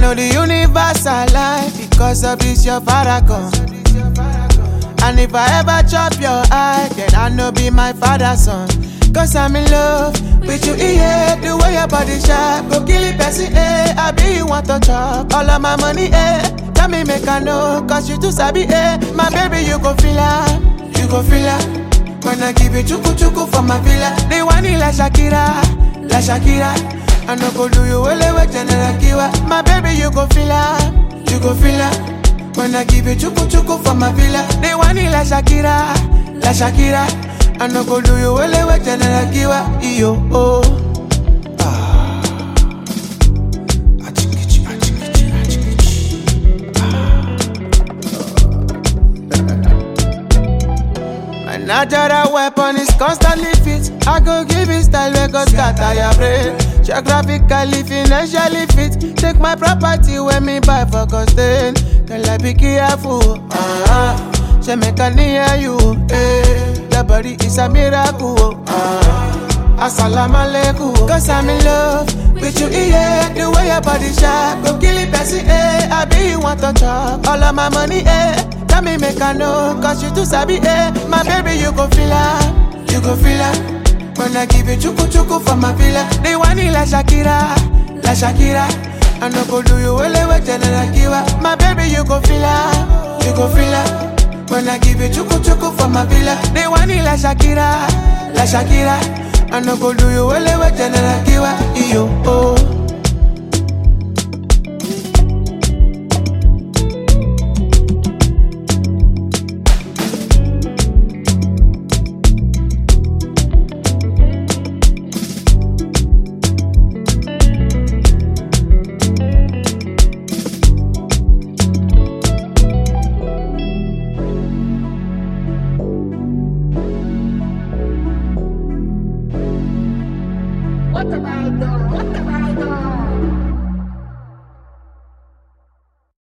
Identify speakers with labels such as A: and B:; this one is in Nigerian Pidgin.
A: know the universe alive because of this your paragon. And if I ever chop your eye, then I know be my father's son. Cause I'm in love with you, yeah. The way your body sharp, go kill it, person, eh. I be you want to chop all of my money, eh. Tell me, make I know, cause you too sabi, eh. My baby, you go feel her, you go feel her. When I give you chuku chuku for my villa, they want it like Shakira, like Shakira. I no go do you well with General Kiwa. My baby, you go feel her, you go feel her. When I give you chuku chuku for my villa, they want it like Shakira, like Shakira. I no go do you well with General Kiwa. Yo, oh. Ah. Achikichi, achikichi, achikichi. My natural weapon is constantly fit. I go give it style where go scatter your brain. Geographically, financially fit. Take my property when me buy for costain. Girl, I be careful. Uh-huh. She make a near you. Eh. The body is a miracle. Uh-huh. Assalamu alaikum. Cause I'm in love with you, yeah. The way your body sharp. Go kill it, Bessie, eh. I be you want to chop. All of my money, eh. Tell me make I know, cause you too sabi, eh. My baby, you go feel her, you go feel her. When I give you chuku chuku for my villa, they want it like Shakira, like Shakira. I no go do you well with General Kiwa. My baby, you go feel her, you go feel her. When I give you chuku chuku for my villa, they want it like Shakira, like Shakira. I no go do you well with General Kiwa. Yo, oh.
B: What the